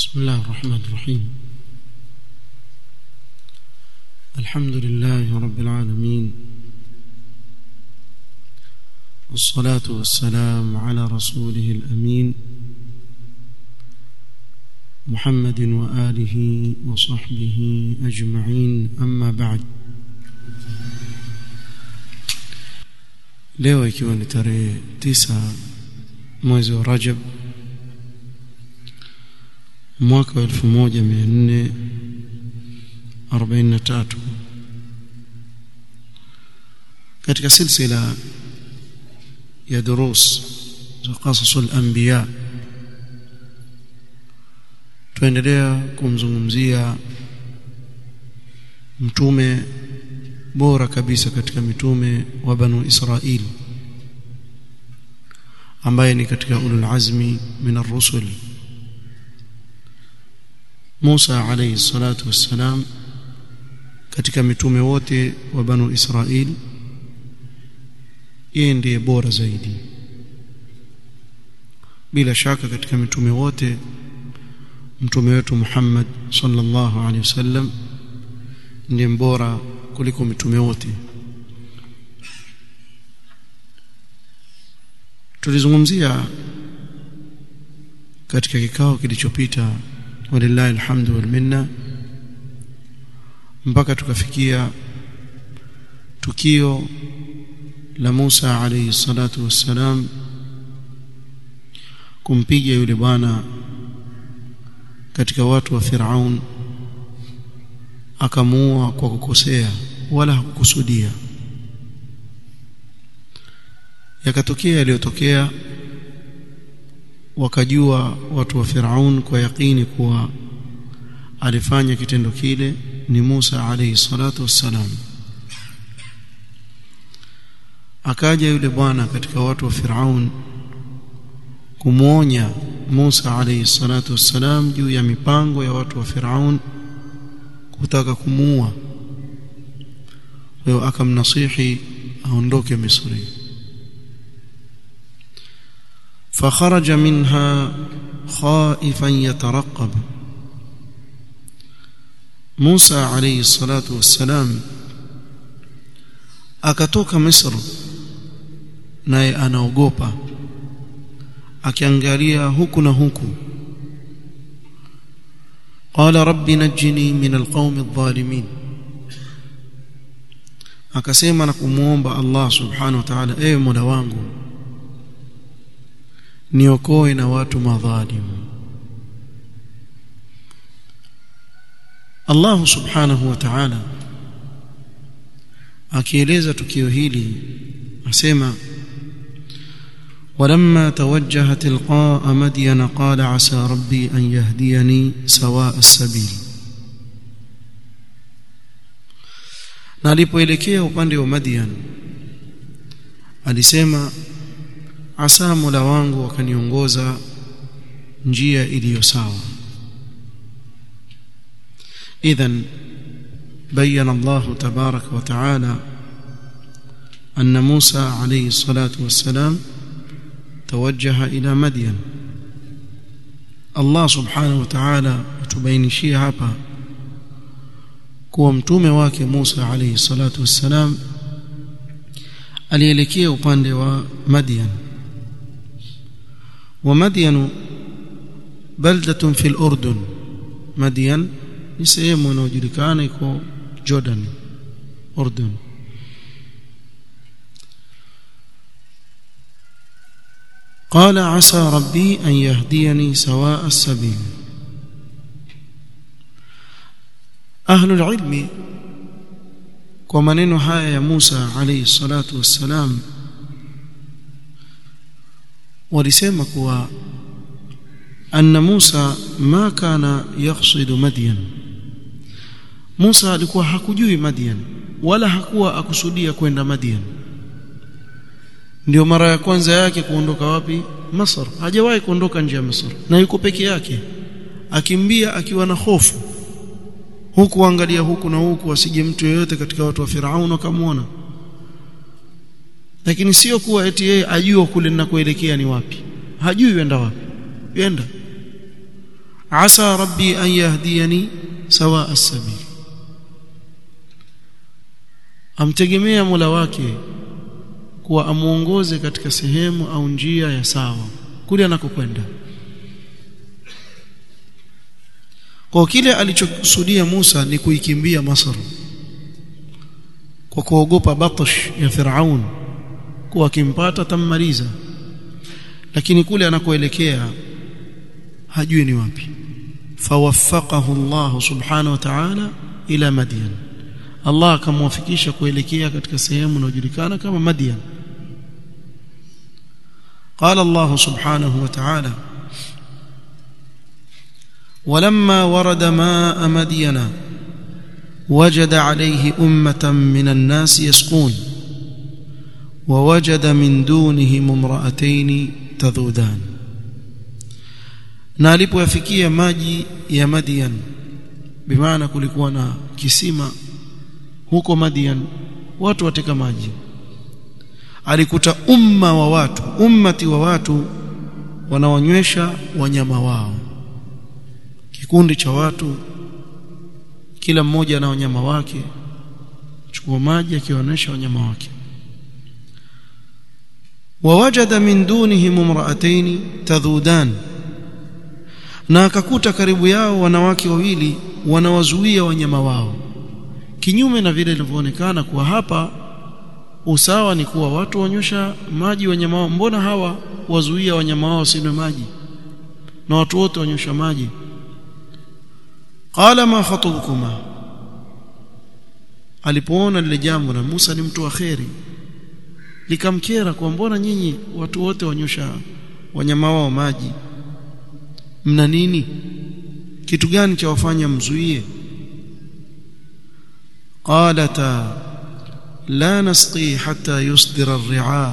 بسم الله الرحمن الرحيم الحمد لله رب العالمين والصلاة والسلام على رسوله الأمين محمد وآله وصحبه أجمعين أما بعد leo ikiwa ni tarehe tisa mwezi wa Rajab mwaka wa 1443 katika silsila ya durus za qasasul anbiya tuendelea kumzungumzia mtume bora kabisa katika mitume wa banu Israil ambaye ni katika ulul azmi min ar-rusul Musa alayhi salatu wassalam katika mitume wote wa banu Israil yeye ndiye bora zaidi bila shaka katika mitume wote mtume wetu Muhammad sallallahu alaihi wasallam ndiye mbora kuliko mitume wote tulizungumzia katika kikao kilichopita walillahi alhamdu wal minna mpaka tukafikia tukio la Musa alayhi salatu wassalam kumpiga yule bwana katika watu wa Firaun akamuua kwa kukosea wala hakukusudia yakatokea yaliyotokea wakajua watu wa Firaun kwa yakini kuwa alifanya kitendo kile ni Musa alayhi salatu wassalam akaja yule bwana katika watu wa Firaun kumwonya Musa alayhi salatu wassalam juu ya mipango ya watu wa Firaun kutaka kumuua kwa akamnasihi aondoke Misri فخرج منها خائفا يترقب موسى عليه الصلاة والسلام akatoka Misri naye anaogopa akiangalia huku na huku qala rabbi najini min alqawmi adh-dhalimin akasema na kumuomba Allah subhanahu wa ta'ala ewe mola wangu niokoe na watu madhalimu Allah subhanahu wa ta'ala akieleza tukio hili asema ولما توجه تلقاء مدين قال عسى ربي أن يهديني سواء السبيل na alipoelekea upande wa Madian alisema asa Mola wangu akaniongoza njia iliyo sawa idhan بين الله تبارك وتعالى أن موسى عليه الصلاة والسلام توجه إلى مدين الله سبحانه وتعالى تبينشيه hapa kuwa mtume wake Musa alayhi salatu wassalam alielekea upande wa Madian wa Madian baldatun fil Urdun Madian ni sehemu inayojulikana iko Jordan Urdun قال عسى ربي أن يهديني سواء السبيل أهل العلم kwa maneno haya ya Musa alayhi salatu wassalam walisema kuwa anna Musa ma kana yaqsidu Madyan Musa alikuwa hakujui Madyan wala hakuwa akusudia kwenda Madyan ndio mara ya kwanza yake kuondoka wapi Masr hajawahi kuondoka nje ya Misri na yuko peke yake akimbia akiwa na hofu huku angalia huku na huku asije mtu yeyote katika watu wa Firaun akamwona lakini sio kuwa eti yeye ajua kule ninakoelekea ni wapi hajui yenda wapi yenda asa rabbi an yahdiyani sawa as-sabil amtegemea Mola wake kuwa amuongoze katika sehemu au njia ya sawa kule anakokwenda kwa kile alichokusudia Musa ni kuikimbia Masr kwa kuogopa batash ya Firaun kuwa akimpata tammaliza lakini kule anakoelekea hajui ni wapi fawaffaqahu Allah subhanahu wa ta'ala ila Madyan Allah akamwafikisha kuelekea katika sehemu inayojulikana kama Madyan قال الله سبحانه وتعالى ولما ورد ماء مدين وجد عليه أمة من الناس يسقون ووجد من دونهم امرأتين تذودان na alipoyafikia maji ya Madian bimaana kulikuwa na kisima huko Madian watu wateka maji alikuta umma wa watu ummati wa watu wanaonywesha wanyama wao kikundi cha watu kila mmoja na wanyama wake chukua maji akionyesha wanyama wake wawajada min dunihim imra'atayn tadhudan na akakuta karibu yao wanawake wawili wanawazuia wanyama wao kinyume na vile ilivyoonekana kuwa hapa usawa ni kuwa watu wanyosha maji wanyama wao mbona hawa wazuia wanyama wao wasinywe maji na watu wote wanyosha maji qala ma khatubukuma alipoona lile jambo na Musa ni mtu wa kheri likamkera kwa mbona nyinyi watu wote wanyosha wanyama wao maji mna nini kitu gani cha wafanya mzuie qalata la nasqi hatta yusdira ar-ri'a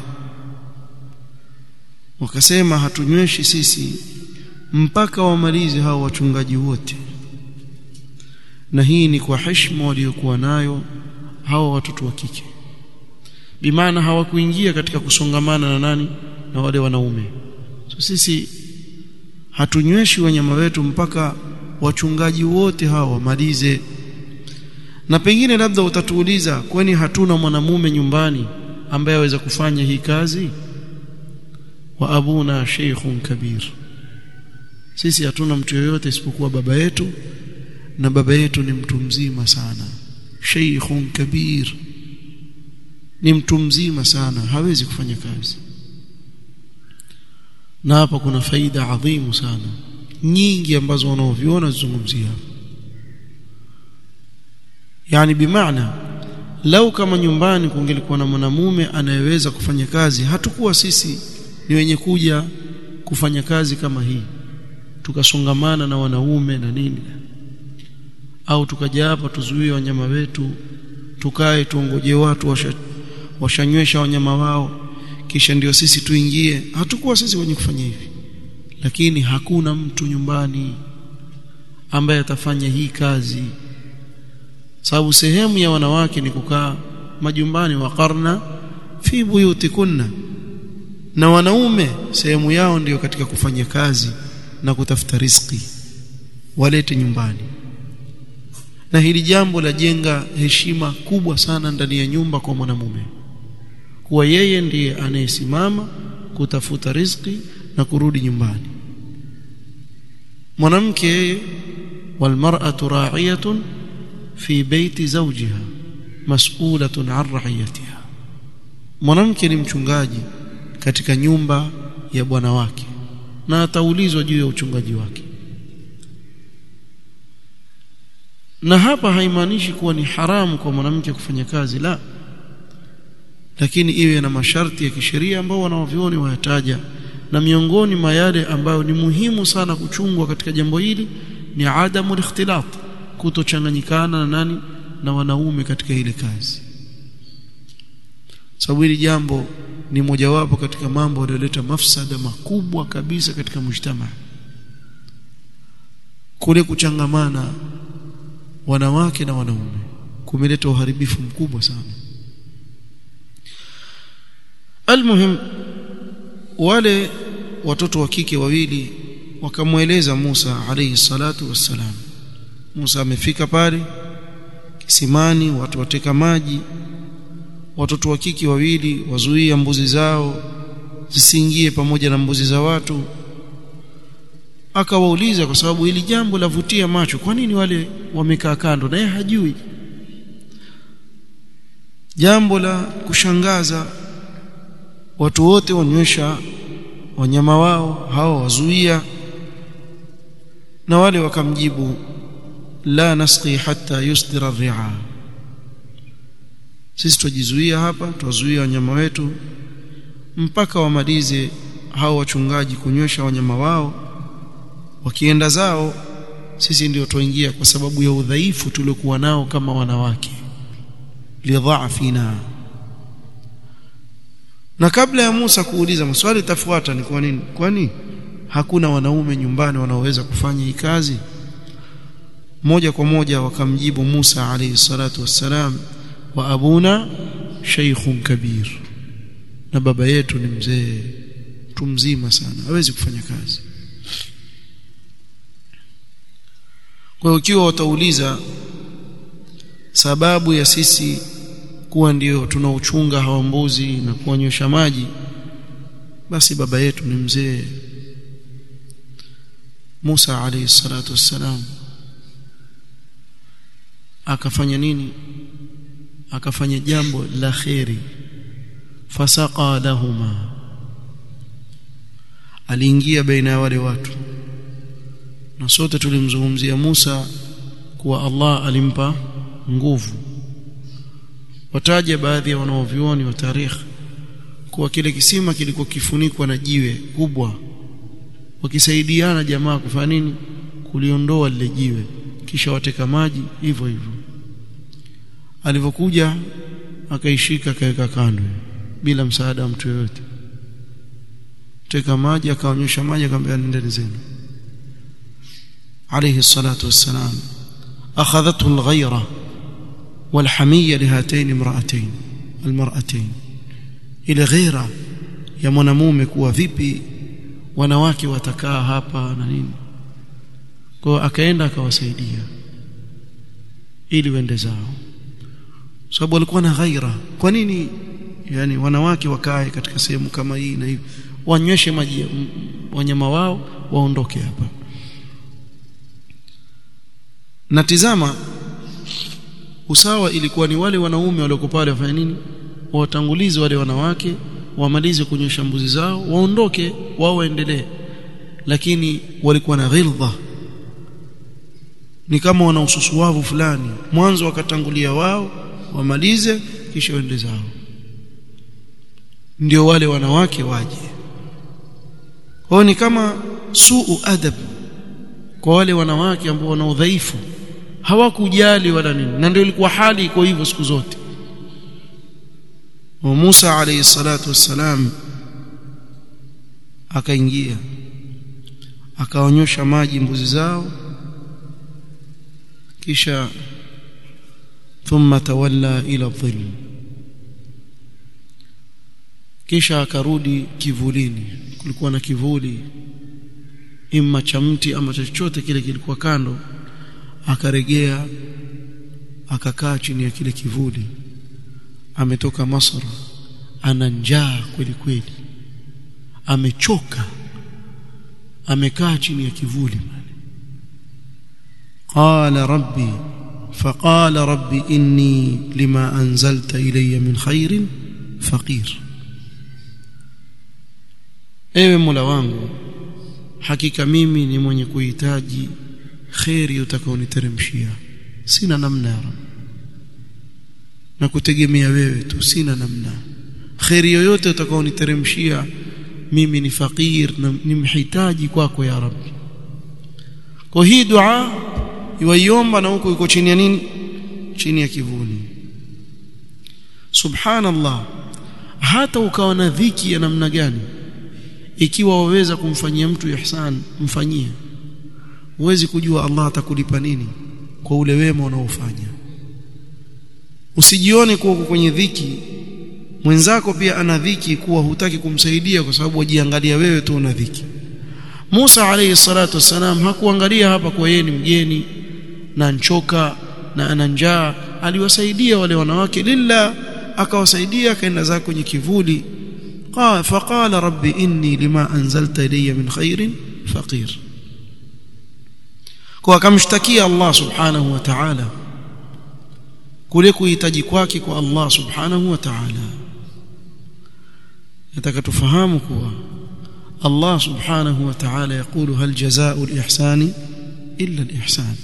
wakasema hatunyweshi sisi mpaka wamalize hao wachungaji wote na hii ni kwa heshima waliokuwa nayo hao watoto wa kike bimaana hawakuingia katika kusongamana na nani na wale wanaume so sisi hatunyweshi wanyama wetu mpaka wachungaji wote hawa wamalize na pengine labda utatuuliza kwani hatuna mwanamume nyumbani ambaye aweza kufanya hii kazi wa abuna sheikhun kabir sisi hatuna mtu yoyote isipokuwa baba yetu na baba yetu ni mtu mzima sana sheikhun kabir ni mtu mzima sana hawezi kufanya kazi na hapa kuna faida adhimu sana nyingi ambazo wanaoviona zungumzia yani bimaana lau kama nyumbani kungelikuwa na mwanamume anayeweza kufanya kazi hatukuwa sisi ni wenye kuja kufanya kazi kama hii tukasongamana na wanaume na nini au tukaja hapa tuzuie wanyama wetu tukae tuongoje watu washa, washanywesha wanyama wao kisha ndio sisi tuingie hatukuwa sisi wenye kufanya hivi lakini hakuna mtu nyumbani ambaye atafanya hii kazi sababu sehemu ya wanawake ni kukaa majumbani waqarna fi buyutikunna na wanaume sehemu yao ndiyo katika kufanya kazi na kutafuta riziki walete nyumbani na hili jambo lajenga heshima kubwa sana ndani ya nyumba kwa mwanamume kuwa yeye ndiye anayesimama kutafuta riziki na kurudi nyumbani mwanamke yeye walmar'atu ra'iyatun fi baiti zawjiha mas'ulatun 'an ra'iyatiha mwanamke ni mchungaji katika nyumba ya bwana wake na ataulizwa juu ya uchungaji wake na hapa haimaanishi kuwa ni haramu kwa mwanamke kufanya kazi la lakini iwe na masharti ya kisheria ambao wanaovioni wayataja na miongoni mwa yale ambayo ni muhimu sana kuchungwa katika jambo hili ni adamu ikhtilat kutochanganyikana na nani na wanaume katika ile kazi sababu hili jambo ni mojawapo katika mambo yanayoleta mafsada makubwa kabisa katika mujtama kule kuchangamana wanawake na wanaume kumeleta uharibifu mkubwa sana almuhim wale watoto wa kike wawili wakamweleza Musa alayhi salatu wassalam Musa amefika pale kisimani watu wateka maji watoto wa kiki wawili wazuia mbuzi zao zisiingie pamoja na mbuzi za watu akawauliza kwa sababu hili jambo lavutia macho kwa nini wale wamekaa kando naye hajui jambo la kushangaza watu wote wanywesha wanyama wao hao wazuia na wale wakamjibu la nasqi hatta yusdira ar-ri'a sisi tujizuia hapa tuwazuia wanyama wetu mpaka wamalize hao wachungaji kunywesha wanyama wao wakienda zao sisi ndio tuingia kwa sababu ya udhaifu tuliokuwa nao kama wanawake lidhafina na kabla ya Musa kuuliza maswali tafuata ni kwa nini kwani hakuna wanaume nyumbani wanaoweza kufanya hii kazi moja kwa moja wakamjibu Musa alayhi salatu wassalam wa abuna shaykhun kabir na baba yetu ni mzee mtu mzima sana hawezi kufanya kazi kwa hiyo ukiwa utauliza sababu ya sisi kuwa ndio tunauchunga hawa mbuzi na kuwanywesha maji basi baba yetu ni mzee Musa alayhi salatu wassalam akafanya nini akafanya jambo la kheri fasaqa lahuma aliingia baina ya wale watu na sote tulimzungumzia Musa kuwa Allah alimpa nguvu wataja baadhi ya wanaovioni wa tarikh kuwa kile kisima kilikuwa kifunikwa na jiwe kubwa wakisaidiana jamaa kufanya nini kuliondoa lile jiwe kisha wateka maji hivyo hivyo alivyokuja akaishika akaweka kando bila msaada wa mtu yoyote teka maji akaonyesha maji akamwambia nendeni zenu عليه الصلاة والسلام أخذته الغيرة والحمية لهاتين امرأتين المرأتين إلى غيرة ya mwanamume kuwa vipi wanawake watakaa hapa na nini kwa akaenda akawasaidia ili wende zao sababu walikuwa na ghaira kwa nini yani wanawake wakae katika sehemu kama hii na hivi wanyweshe maji wanyama wao waondoke hapa na tizama usawa ilikuwa ni wale wanaume walioko pale wafanya nini watangulize wale wanawake wamalize kunyosha mbuzi zao waondoke wao waendelee lakini walikuwa na ghildha ni kama wana ususuwavu fulani mwanzo wakatangulia wao wamalize kisha waende zao ndio wale wanawake waje kwao ni kama suu adab kwa wale wanawake ambao wana udhaifu hawakujali wala nini na ndio ilikuwa hali iko hivyo siku zote wa Musa alayhi salatu wassalam akaingia akaonyosha maji mbuzi zao kisha thumma tawalla ila dhill kisha akarudi kivulini kulikuwa na kivuli imma cha mti ama chochote kile kilikuwa kando akaregea akakaa chini ya kile kivuli ametoka Masra ana njaa kweli kweli amechoka amekaa chini ya kivuli qala rabbi فقال ربي إني لما أنزلت إلي من خير فقير ewe mola wangu hakika mimi ni mwenye kuhitaji kheri utakaoniteremshia sina namna ya Rabb na kutegemea wewe tu sina namna kheri yoyote utakaoniteremshia mimi ni fakir na ni mhitaji kwako ya Rabbi kwa hii dua iwaiomba na huko iko chini ya nini chini ya kivuli subhanallah hata ukawa na dhiki ya namna gani ikiwa waweza kumfanyia mtu ihsan mfanyie huwezi kujua Allah atakulipa nini kwa ule wema unaofanya usijione kuwa uko kwenye dhiki mwenzako pia ana dhiki kuwa hutaki kumsaidia kwa sababu wajiangalia wewe tu una dhiki Musa alayhi salatu wassalam hakuangalia hapa kwa yeye ni mgeni na nchoka na ana njaa aliwasaidia wale wanawake lillah akawasaidia akaenda zake kwenye kivuli qala faqala rabbi inni lima anzalta ilayya min khairin faqir kwa akamshtakia Allah subhanahu wa ta'ala kule kuhitaji kwake kwa Allah subhanahu wa ta'ala nataka tufahamu kuwa Allah subhanahu wa ta'ala yakulu hal jazaa'u al-ihsani illa al-ihsan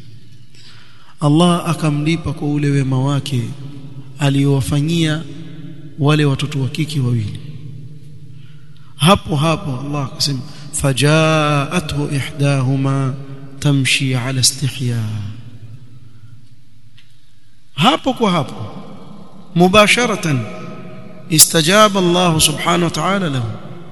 Allah akamlipa kwa ule wema wake aliyowafanyia wale watoto wa kike wawili hapo hapo Allah akasema fajaathu ihdahuma tamshi ala istihya hapo kwa hapo mubasharatan istajaba Allah subhanahu wa ta'ala lahu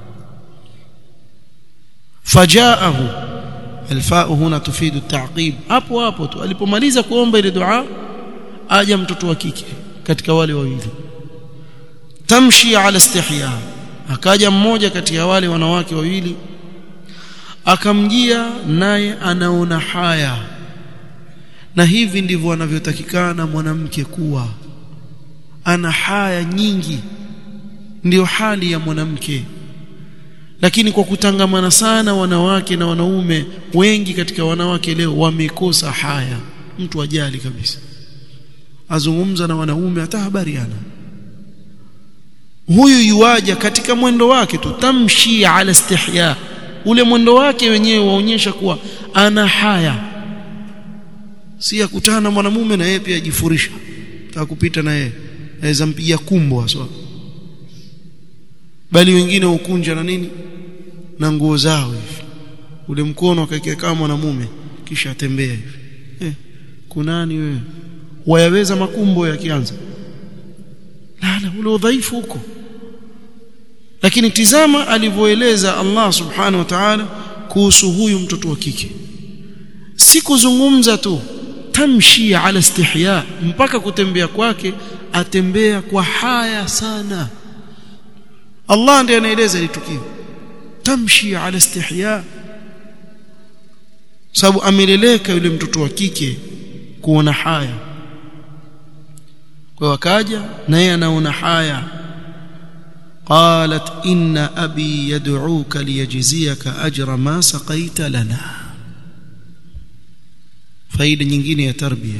fajaahu alfaa huna tufidu at-ta'qib hapo hapo tu alipomaliza kuomba ile dua aja mtoto wa kike katika wale wawili tamshi ala istihya akaja mmoja kati ya wale wanawake wawili akamjia naye anaona haya na hivi ndivyo anavyotakikana mwanamke kuwa ana haya nyingi ndiyo hali ya mwanamke lakini kwa kutangamana sana wanawake na wanaume wengi katika wanawake leo wamekosa haya mtu ajali kabisa azungumza na wanaume hata habari ana huyu yuaja katika mwendo wake tu tamshi ala istihya ule mwendo wake wenyewe waonyesha kuwa ana haya si akutana na mwanamume na yeye pia ajifurisha akupita na yeye aweza mpigia kumbo haswa bali wengine ukunja na nini na nguo zao hivi ule mkono akaekea kama mwanamume kisha atembea hivi eh, kunani wewe wayaweza makumbo yakianza la ule udhaifu huko lakini tizama alivyoeleza Allah subhanahu wa ta'ala kuhusu huyu mtoto wa kike si kuzungumza tu tamshi ala istihya mpaka kutembea kwake atembea kwa haya sana Allah ndiye anaeleza ile tukio tamshi ala istihya sababu ameleleka yule mtoto wa kike kuona haya kwa wakaja naye anaona haya قالت إن أبي يدعوك ليجزيك أجر ما سقيت لنا faida nyingine ya tarbia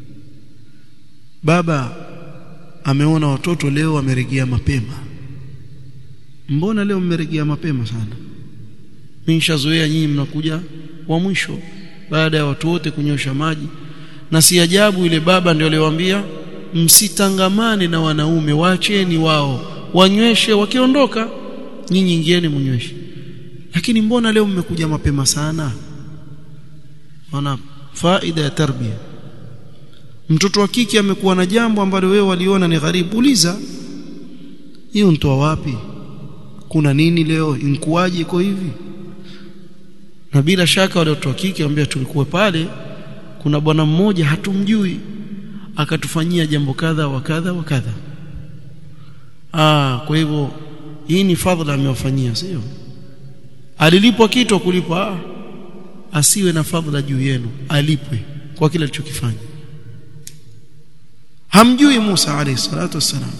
baba ameona watoto leo wameregea mapema mbona leo mmeregea mapema sana mimi nishazoea nyinyi mnakuja wa mwisho baada ya watu wote kunyosha maji na si ajabu ile baba ndio aliwaambia msitangamane na wanaume waacheni wao wanyweshe wakiondoka nyinyi ingieni munyweshe lakini mbona leo mmekuja mapema sana ona faida ya tarbia mtoto wa kike amekuwa na jambo ambalo wewe waliona ni gharibu uliza hiyo mtoa wapi kuna nini leo inkuaje iko hivi na bila shaka wale watoto wa kike ambao tulikuwa pale kuna bwana mmoja hatumjui akatufanyia jambo kadha wa kadha wa kadha ah kwa hivyo hii ni fadhila amewafanyia sio alilipwa kitu kulipwa ah, asiwe na fadhila juu yenu alipwe kwa kile alichokifanya hamjui Musa alayhi salatu wassalam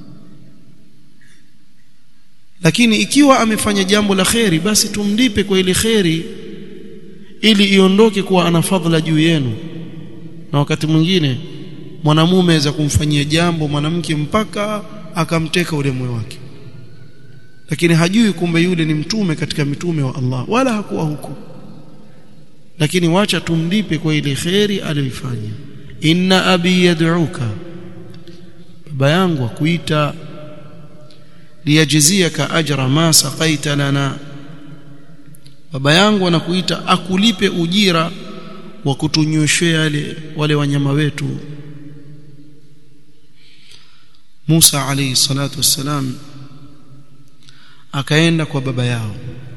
lakini ikiwa amefanya jambo la kheri basi tumlipe kwa ile kheri ili iondoke kuwa ana fadhila juu yenu na wakati mwingine mwanamume aweza kumfanyia jambo mwanamke mpaka akamteka ule moyo wake lakini hajui kumbe yule ni mtume katika mitume wa Allah wala hakuwa huko lakini wacha tumlipe kwa ile kheri aliyoifanya inna abi yad'uka baba yangu akuita liyajziyaka ajra ma saqaita lana baba yangu anakuita akulipe ujira wa kutunyoshea wale wale wanyama wetu Musa alayhi salatu wassalam akaenda kwa baba yao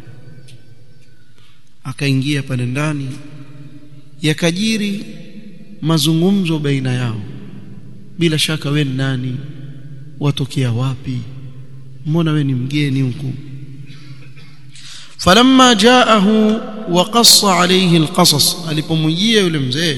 akaingia pale ndani yakajiri mazungumzo baina yao bila shaka we ni nani watokea wapi mbona we ni mgeni huku falamma jaahu wa qassa alayhi alqasas alipomjia yule mzee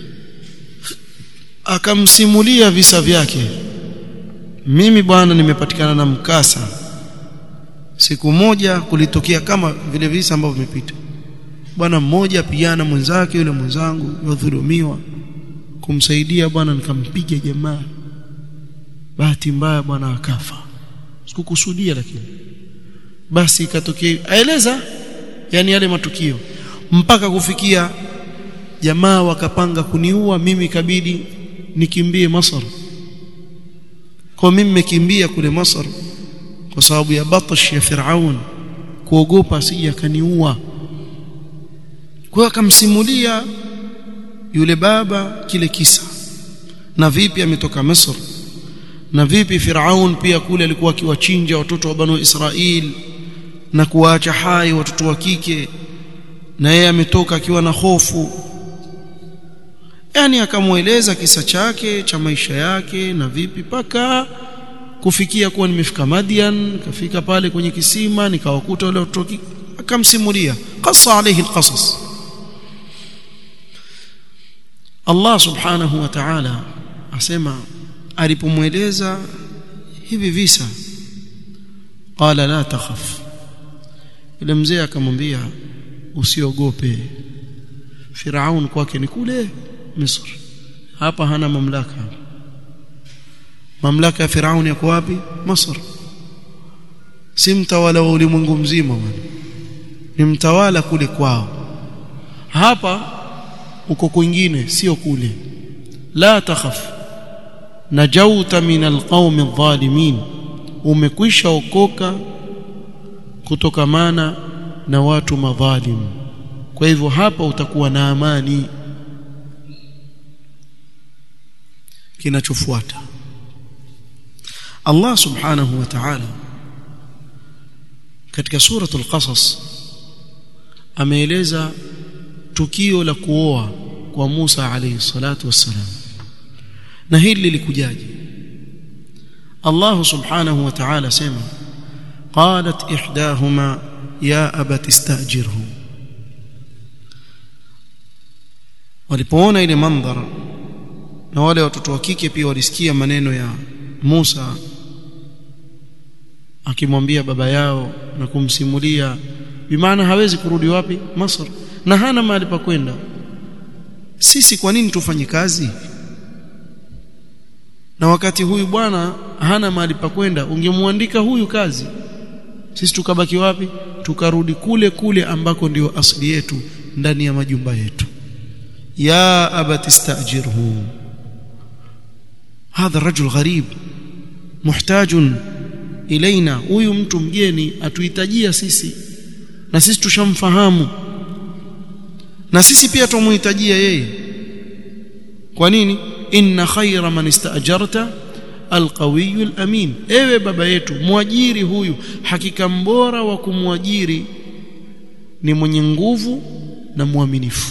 akamsimulia visa vyake mimi bwana nimepatikana na mkasa siku moja kulitokea kama vile visa ambavyo vimepita bwana mmoja pigana mwenzake yule mwenzangu yadhulumiwa kumsaidia bwana nikampiga jamaa bahati mbaya bwana akafa sikukusudia lakini basi ikatokea aeleza yani yale matukio mpaka kufikia jamaa wakapanga kuniua mimi kabidi nikimbie Masar kwa mimi nimekimbia kule Masar kwa sababu ya batash ya Firaun kuogopa asije akaniua kwa akamsimulia yule baba kile kisa na vipi ametoka Misri na vipi Firaun pia kule alikuwa akiwachinja watoto wa Banu Israil na kuwaacha hai watoto wa kike na yeye ametoka akiwa na hofu yani akamweleza kisa chake cha maisha yake na vipi paka kufikia kuwa nimefika Madian kafika pale kwenye kisima nikawakuta wale watoto akamsimulia qassa alayhi alqasas Allah subhanahu wa ta'ala asema alipomweleza hivi visa qala la takhaf yule mzee akamwambia usiogope Firaun kwake ni kule Misri hapa hana mamlaka mamlaka ya Firaun yako wapi Misri si mtawala wa ulimwengu mzima bwana ni mtawala kule kwao hapa uko kwingine sio kule la takhaf najauta min alqaumi adh-dhalimin umekwisha okoka kutokamana na watu madhalim kwa hivyo hapa utakuwa na amani kinachofuata Allah subhanahu wa ta'ala katika suratul qasas ameeleza tukio la kuoa kwa Musa alayhi salatu wassalam na hili lilikujaje Allah subhanahu wa ta'ala sema qalat ihdahuma ya abati istajirhu walipoona ile mandhara na wale watoto wa kike pia walisikia maneno ya Musa akimwambia baba yao na kumsimulia bimaana hawezi kurudi wapi Masr na hana mahali pa kwenda sisi kwa nini tufanye kazi na wakati huyu bwana hana mahali pa kwenda ungemwandika huyu kazi sisi tukabaki wapi tukarudi kule kule ambako ndio asili yetu ndani ya majumba yetu ya abati istajirhu hadha rajul gharib muhtajun ilaina huyu mtu mgeni atuhitajia sisi na sisi tushamfahamu na sisi pia tumuhitajia yeye kwa nini inna khayra man istaajarta alqawiyu alamin ewe baba yetu mwajiri huyu hakika mbora wa kumwajiri ni mwenye nguvu na mwaminifu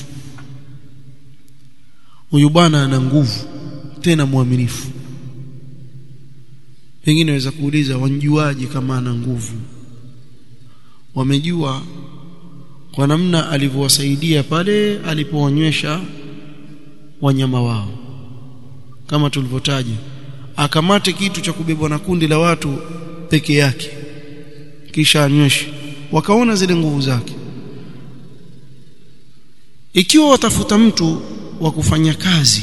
huyu bwana ana nguvu tena mwaminifu pengine waweza kuuliza wanjuaje kama ana nguvu wamejua kwa namna alivyowasaidia pale alipowanywesha wanyama wao kama tulivyotaja akamate kitu cha kubebwa na kundi la watu peke yake kisha anyweshe wakaona zile nguvu zake ikiwa watafuta mtu wa kufanya kazi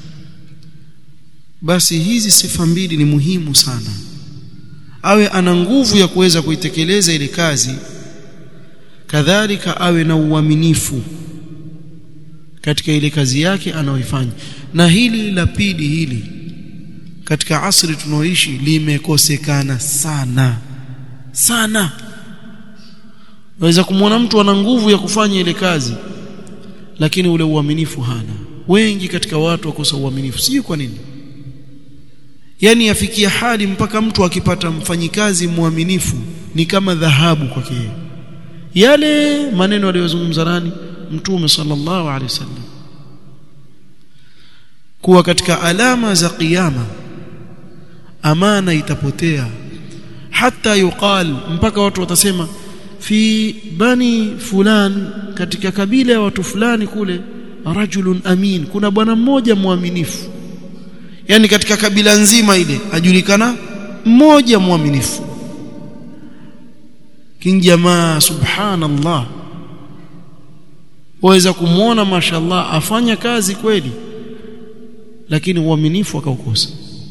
basi hizi sifa mbili ni muhimu sana awe ana nguvu ya kuweza kuitekeleza ile kazi kadhalika awe na uaminifu katika ile kazi yake anayoifanya na hili la pili hili katika asri tunaoishi limekosekana sana sana waweza kumwona mtu ana nguvu ya kufanya ile kazi lakini ule uaminifu hana wengi katika watu wakosa uaminifu sijui kwa nini yani yafikia hali mpaka mtu akipata mfanyikazi mwaminifu ni kama dhahabu kwake yale maneno aliyozungumza nani mtume sallallahu alaihi wasallam kuwa katika alama za kiyama amana itapotea hata yuqal mpaka watu watasema fi bani fulan katika kabila ya watu fulani kule rajulun amin kuna bwana mmoja mwaminifu yani katika kabila nzima ile ajulikana mmoja mwaminifu kinjamaa subhanallah waweza kumwona mashallah afanya kazi kweli lakini uaminifu akaukosa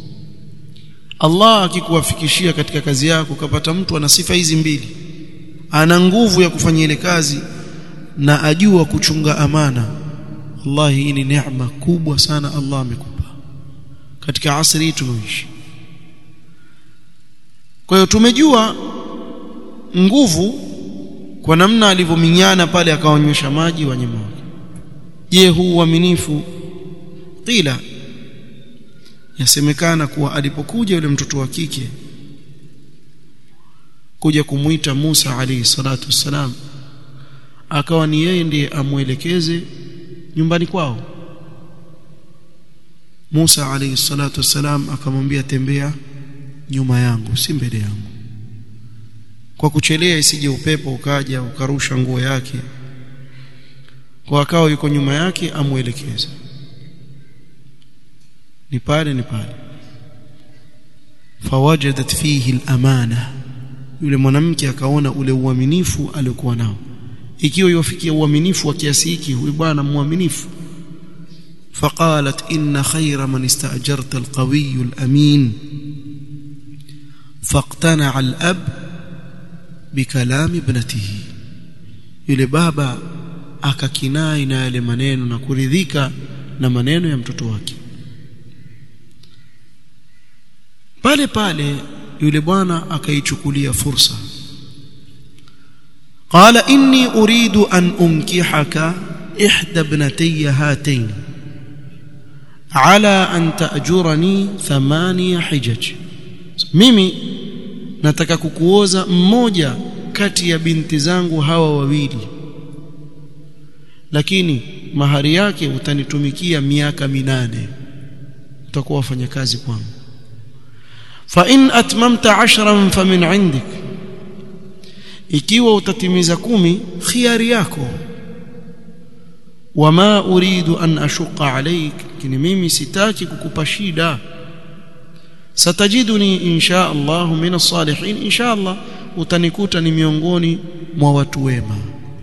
Allah akikuwafikishia katika kazi yako ukapata mtu ana sifa hizi mbili ana nguvu ya kufanya ile kazi na ajua kuchunga amana wallahi hii ni neema kubwa sana Allah amekupa katika asri hii tunaoishi kwa hiyo tumejua nguvu kwa namna alivyominyana pale akaonyesha maji wanyama wake je huu uaminifu qila yasemekana kuwa alipokuja yule mtoto wa kike kuja kumwita Musa alayhi salatu wassalam akawa ni yeye ndiye amwelekeze nyumbani kwao Musa alayhi salatu wassalam akamwambia tembea nyuma yangu si mbele yangu kwa kuchelea isije upepo ukaja ukarusha nguo yake kwa akao yuko nyuma yake amwelekeze ni pale ni pale fawajadat fihi al-amana yule mwanamke akaona ule uaminifu aliokuwa nao ikiwa yofikia uaminifu wa kiasi hiki huyu bwana muaminifu فقالت إن خير من استأجرت القوي الأمين فاقتنع الأب بكلام ابنته yule baba akakinai na yale maneno na kuridhika na maneno ya mtoto wake pale pale yule bwana akaichukulia fursa qala inni uridu an unkihaka ihda ibnatayya hatayn ala an ta'jurani thamania hijaj mimi nataka kukuoza mmoja kati ya binti zangu hawa wawili lakini mahari yake utanitumikia miaka minane utakuwa wafanyakazi kwangu fa in atmamta ashran famin indik ikiwa utatimiza kumi khiari yako wama uridu an ashuqa alayk lakini mimi sitaki kukupa shida satajiduni insha Allah min as-salihin insha Allah utanikuta ni miongoni mwa watu wema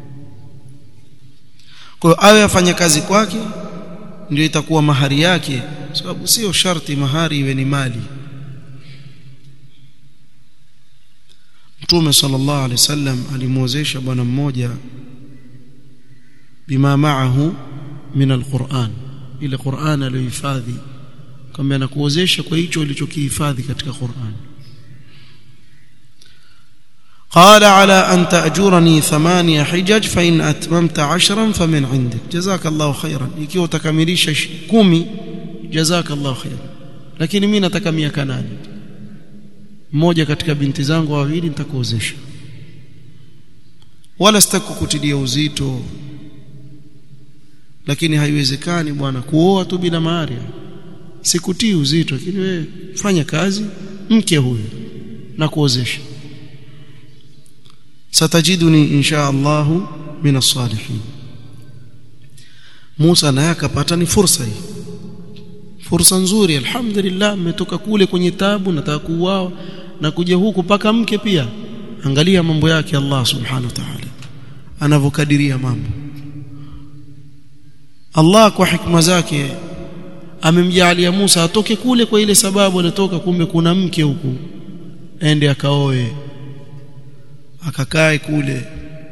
kwa hiyo awe afanya kazi kwake ndio itakuwa mahari yake sababu sio sharti mahari iwe ni mali Mtume sallallahu alaihi wasallam alimwozesha bwana mmoja bima ma'ahu min alquran ile Qur'an aliyohifadhi kama anakuozesha kwa hicho ulichokihifadhi katika Qur'an قال على أن تأجرني ثمانية حجج فإن أتممت عشرا فمن عندك جزاك الله خيرا ikiwa utakamilisha kumi جزاك الله خيرا lakini mimi nataka miaka nane mmoja katika binti zangu wawili nitakuozesha wala sitakukutilia uzito lakini haiwezekani bwana kuoa tu bila mahari sikutii uzito lakini wewe fanya kazi mke huyu na kuozesha satajiduni insha Allah min as-salihin Musa naye akapata ni fursa hii fursa nzuri alhamdulillah mmetoka kule kwenye tabu nataka kuuao na kuja huku paka mke pia angalia mambo yake Allah subhanahu wa ta'ala anavokadiria mambo Allah kwa hikma zake amemjalia Musa atoke kule kwa ile sababu anatoka kumbe kuna mke huku ende akaoe akakae kule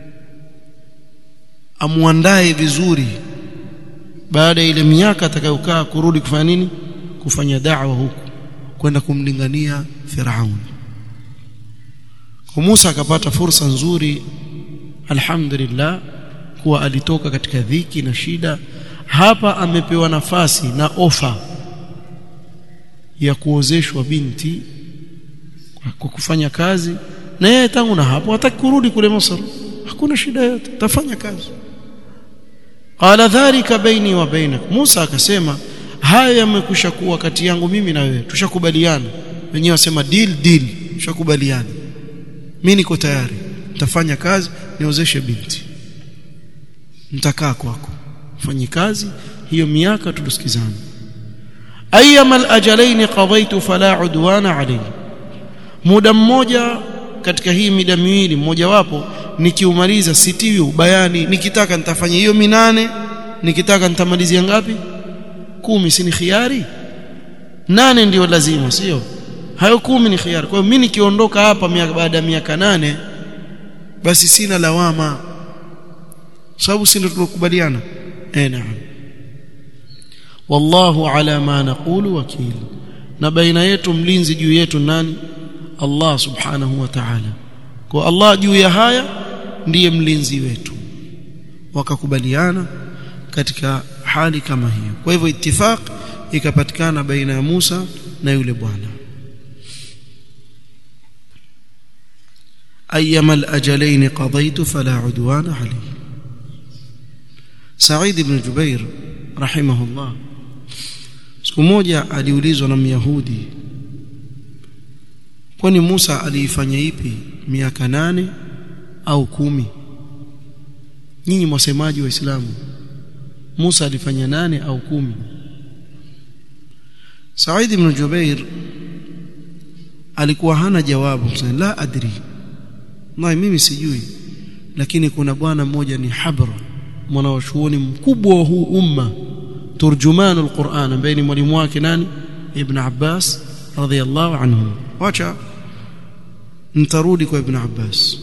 amuandae vizuri baada ya ile miaka atakayokaa kurudi kufanya nini kufanya da'wa huku kwenda kumlingania Firaun kwa Musa akapata fursa nzuri alhamdulillah kuwa alitoka katika dhiki na shida hapa amepewa nafasi na ofa ya kuozeshwa binti kwa kufanya kazi na yeye tangu na hapo hataki kurudi kule Misri hakuna shida yote tafanya kazi qala dhalika baini wa bainak Musa akasema haya yamekwisha kuwa kati yangu mimi na wewe tushakubaliana wenyewe wasema deal deal tushakubaliana mimi niko tayari nitafanya kazi niozeshe binti nitakaa kwako fanye kazi hiyo miaka tulisikizana ayyama al-ajalain qadaytu fala udwana alayhi muda mmoja katika hii mida miwili mmoja wapo nikiumaliza sitiwi ubayani nikitaka nitafanya hiyo minane nikitaka nitamalizia ngapi kumi si ni khiari nane ndio lazima sio hayo kumi ni khiari kwa hiyo mimi nikiondoka hapa baada ya miaka nane basi sina lawama sababu si ndio tulokubaliana eh naam wallahu ala ma naqulu wakil na baina yetu mlinzi juu yetu nani Allah subhanahu wa ta'ala kwa Allah juu ya haya ndiye mlinzi wetu wakakubaliana katika hali kama hiyo kwa hivyo ittifaq ikapatikana baina ya Musa na yule bwana ayyama al-ajalain qadaytu fala udwana alayhi Said ibn Jubair rahimahullah siku moja aliulizwa na Myahudi kwani Musa aliifanya ipi miaka nane au kumi nyinyi mwasemaji waislamu Musa alifanya nane au kumi Said ibn Jubair alikuwa hana jawabu la adri na mimi sijui lakini kuna bwana mmoja ni Habra mwanachuoni mkubwa wa huu umma turjumanu alquran ambaye ni mwalimu wake nani ibn Abbas radhiyallahu anhu wacha nitarudi kwa ibn Abbas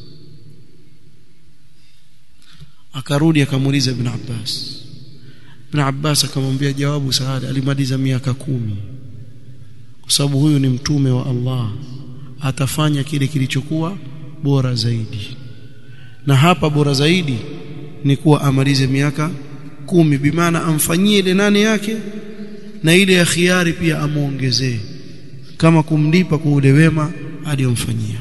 akarudi akamuuliza ibn Abbas ibn Abbas akamwambia jawabu saada alimaliza miaka kumi kwa sababu huyu ni mtume wa Allah atafanya kile kilichokuwa bora zaidi na hapa bora zaidi ni kuwa amalize miaka kumi bimaana amfanyie ile nane yake na ile ya khiari pia amuongezee kama kumlipa kwa ule wema aliyomfanyia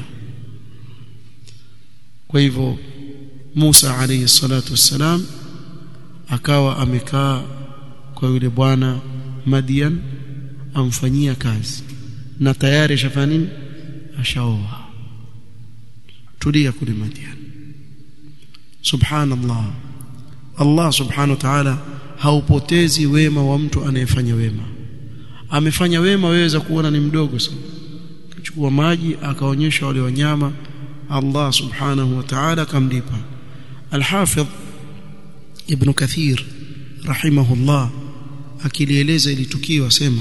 kwa hivyo Musa alayhi salatu wassalam akawa amekaa kwa yule bwana Madian amfanyia kazi na tayari ashafanya nini ashaoa tulia kule Madian subhanallah Allah subhanahu wa ta'ala haupotezi wema wa mtu anayefanya wema amefanya wema waweza kuona ni mdogo sana kuchukua maji akaonyesha wale wanyama Allah subhanahu wa ta'ala akamlipa Al-Hafidh Ibn Kathir rahimahullah akilieleza ili tukio asema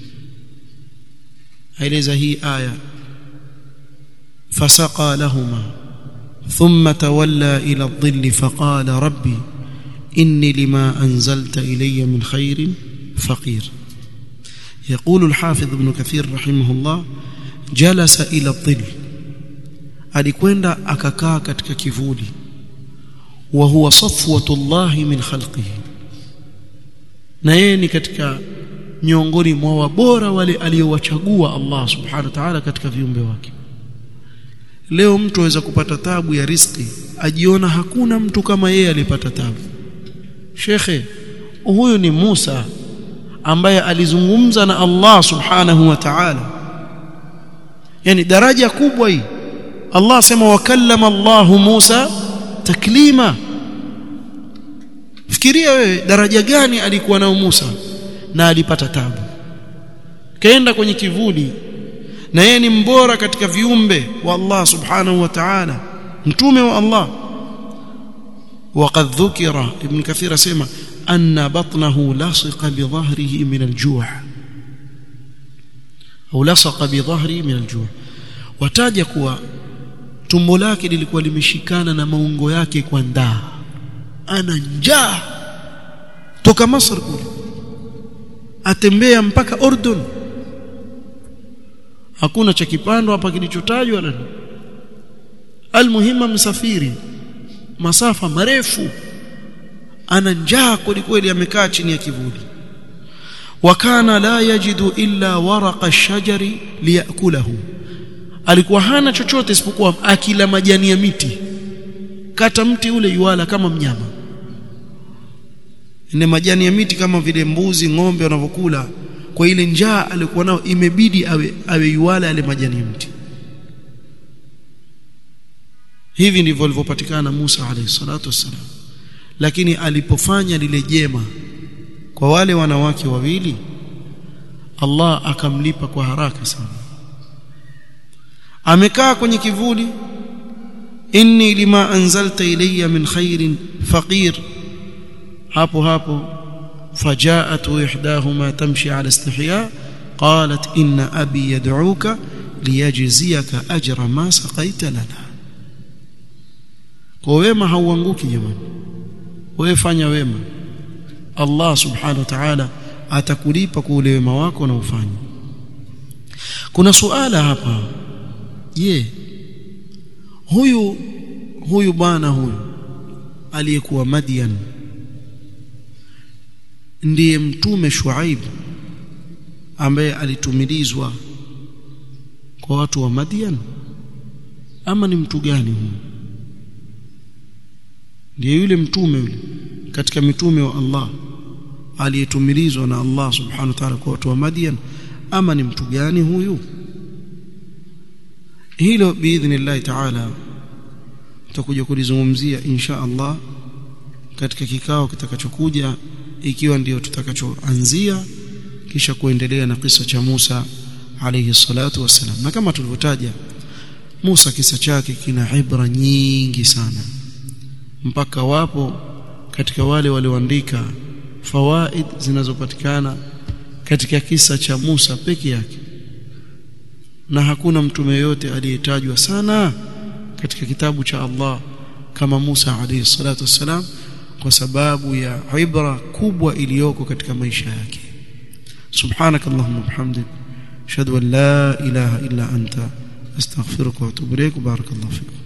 aeleza hii aya fasaqa lahuma ثم تولى إلى الظل فقال ربي إني لما أنزلت إلي من خير فقير يقول الحافظ ابن كثير رحمه الله جلس إلى الظل alikwenda akakaa katika kivuli wa huwa safwatullah min khalqihi na yeye ni katika miongoni mwa wabora wale aliowachagua Allah subhanahu wa ta'ala katika viumbe wake leo mtu aweza kupata tabu ya riski ajiona hakuna mtu kama yeye alipata tabu shekhe huyu ni Musa ambaye alizungumza na Allah subhanahu wa ta'ala yani daraja kubwa hii Allah sema wakallama Allah Musa taklima fikiria wewe daraja gani alikuwa nao Musa na alipata tabu kaenda kwenye kivuli na yeye ni mbora katika viumbe wa Allah subhanahu wa ta'ala mtume wa Allah وقد ذكر ابن كثير اسمع ان بطنه لصق بظهره من الجوع au lasaqa bidhahri min aljuu wataja kuwa tumbo lake lilikuwa limeshikana na maungo yake kwa ndaa ana njaa toka Masr kule atembea mpaka Ordon hakuna cha kipando hapa kilichotajwa wala almuhima msafiri masafa marefu ana njaa kweli amekaa chini ya kivuli wakana la yajidu illa waraqa ash-shajari liyakulahu alikuwa hana chochote isipokuwa akila majani ya miti kata mti ule yuala kama mnyama ne majani ya miti kama vile mbuzi ng'ombe wanavyokula kwa ile njaa alikuwa nao imebidi awe awe yuala yale majani ya mti hivi ndivyo alivyopatikana Musa alayhi salatu wassalam lakini alipofanya lile jema kwa wale wanawake wawili Allah akamlipa kwa haraka sana amekaa kwenye kivuli inni lima anzalta ilayya min khairin faqir hapo hapo fajaat ihdahuma tamshi ala istihya qalat inna abi yad'uka liyajziyaka ajra ma saqaita lana kwa wema hauanguki jamani wewe fanya wema Allah subhanahu wa ta'ala atakulipa kwa ule wema wako na ufanye kuna suala hapa je huyu huyu bwana huyu aliyekuwa Madian ndiye mtume Shuaib ambaye alitumilizwa kwa watu wa Madian ama ni mtu gani huyu ndiye yule mtume yule katika mitume wa Allah aliyetumilizwa na Allah subhanahu wa ta'ala kwa watu wa Madian ama ni mtu gani huyu hilo biidhnillah ta'ala tutakuja kulizungumzia insha Allah katika kikao kitakachokuja ikiwa ndio tutakachoanzia kisha kuendelea na kisa cha Musa alayhi salatu wassalam na kama tulivyotaja Musa kisa chake kina ibra nyingi sana mpaka wapo katika wale walioandika fawaid zinazopatikana katika kisa cha Musa peke yake na hakuna mtume yote aliyetajwa sana katika kitabu cha Allah kama Musa alayhi salatu wassalam kwa sababu ya ibra kubwa iliyoko katika maisha yake subhanakallahumma bihamdik ashhadu an la ilaha illa anta astaghfiruka wa atubu ilaik barakallahu fiik